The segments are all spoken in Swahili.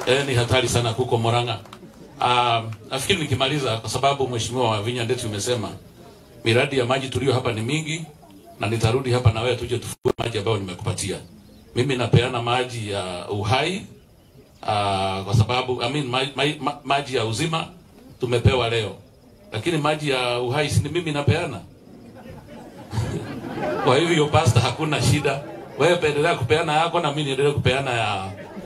eh, ni hatari sana huko Murang'a. Uh, nafikiri nikimaliza, kwa sababu mheshimiwa Wavinya Ndeti umesema miradi ya maji tulio hapa ni mingi, na nitarudi hapa na wewe tuje tufue maji ambayo nimekupatia. Mimi napeana maji ya uhai uh, kwa sababu I mean, ma, ma, ma, maji ya uzima tumepewa leo, lakini maji ya uhai si ni mimi napeana. Kwa hivyo pasta, hakuna shida, wewe pendelea kupeana yako na mimi niendelee kupeana ya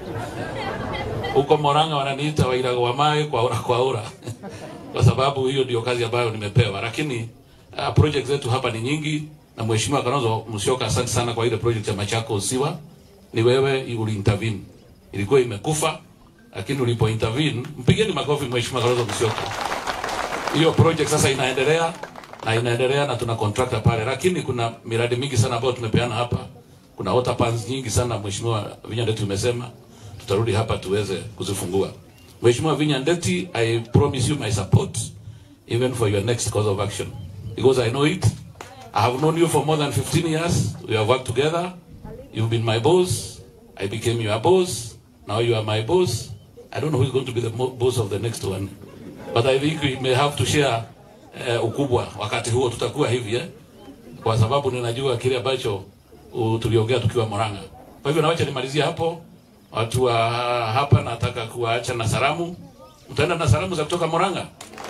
huko Moranga wananiita Wairago wa Mai kwa ura kwa ura kwa sababu hiyo ndio kazi ambayo nimepewa, lakini uh, project zetu hapa ni nyingi, na mheshimiwa Kalonzo Musyoka, asante sana kwa ile project ya Machakos Siwa. Ni wewe uli intervene, ilikuwa imekufa, lakini ulipo intervene, mpigeni makofi mheshimiwa Kalonzo Musyoka. Hiyo project sasa inaendelea na inaendelea na tuna contractor pale, lakini kuna miradi mingi sana ambayo tumepeana hapa. Kuna water plants nyingi sana mheshimiwa Vinya Ndeti umesema tutarudi hapa tuweze kuzifungua. Mheshimiwa Vinya Ndeti, I promise you my support even for your next course of action because I know it. I have known you for more than 15 years. We have worked together. You've been my boss. I became your boss. Now you are my boss. I don't know who's going to be the mo- boss of the next one. But I think we may have to share uh, ukubwa wakati huo tutakuwa hivi eh? Kwa sababu ninajua kile ambacho uh, tuliongea tukiwa Murang'a. Kwa hivyo nawacha nimalizie hapo. Watu wa hapa nataka kuwaacha na salamu. Mtaenda na salamu za kutoka Murang'a.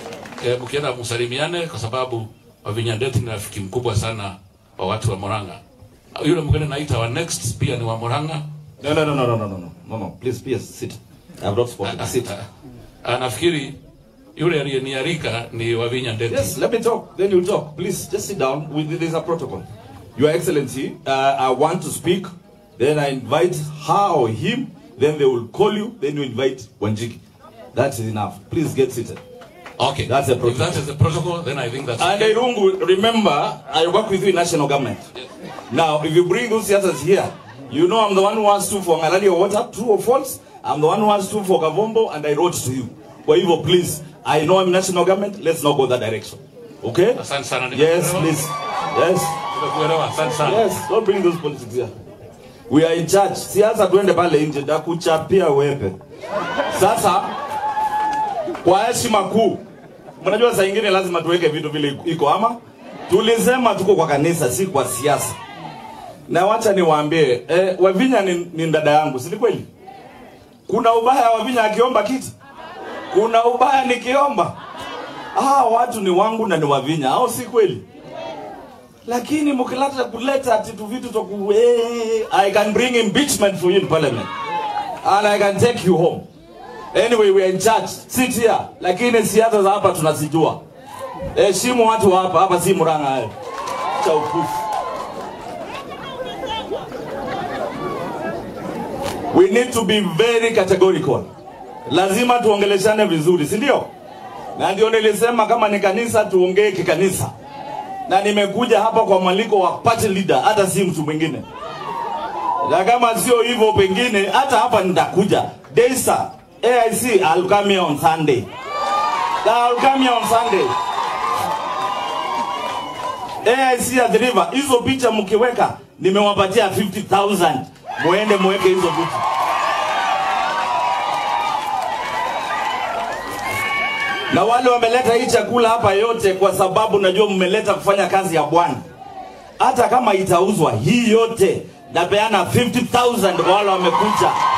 E, mkienda msalimiane kwa sababu Wavinya Ndeti ni rafiki mkubwa sana wa watu wa Murang'a. Yule mwingine naita wa next pia ni wa Murang'a. No, no, no, no, no, no, no, no, no, no. Please, please sit. I have not spoken. Sit. Ah, nafikiri yule aliyenialika ni Wavinya Ndeti. Yes, let me talk. Then you talk. Please, just sit down. We, there's a protocol. Your Excellency, uh, I want to speak. Then I invite her or him. Then they will call you. Then you invite Wanjiki. That is enough. Please get seated. Okay. That's the If protocol. that is the protocol, then I think that's And okay. Irungu, remember, I work with you in national government. Now, if you bring those theaters here, you know I'm the one who has to for Malaria water, true or false. I'm the one who has to for Kavombo, and I wrote to you. Kwa hivyo, please, I know I'm national government. Let's not go that direction. Okay? Asante sana. Yes, nimekuelewa. please. Yes. Nimekuelewa. Asante sana. Yes, don't bring those politics here. We are in charge. Siasa tuende pale nje, ndakuchapia wepe. Sasa kwa heshima kuu, mnajua saa ingine lazima tuweke vitu vile iko ama tulisema tuko kwa kanisa, si kwa siasa. Na wacha niwaambie, eh, Wavinya ni, ni dada yangu, si ni kweli? Kuna ubaya Wavinya akiomba kiti? Kuna ubaya nikiomba? Ah, watu ni wangu na ni Wavinya, au si kweli? lakini mkileta kuleta ati tu vitu toku eh, I can bring impeachment for you in parliament and I can take you home anyway we are in charge sit here lakini siasa za hapa tunazijua heshimu watu wa hapa hapa si Murang'a hayo cha upufu we need to be very categorical lazima tuongeleshane vizuri si ndio na ndio nilisema kama ni kanisa tuongee kikanisa na nimekuja hapa kwa mwaliko wa party leader, hata si mtu mwingine. Na kama sio hivyo, pengine hata hapa nitakuja. Daisa AIC, I'll come here on Sunday. I'll come here on Sunday. AIC at the river, hizo picha mkiweka, nimewapatia 50,000 muende muweke hizo vitu. na wale wameleta hii chakula hapa yote kwa sababu najua mmeleta kufanya kazi ya Bwana. Hata kama itauzwa hii yote, napeana 50,000 kwa wale wamekuja.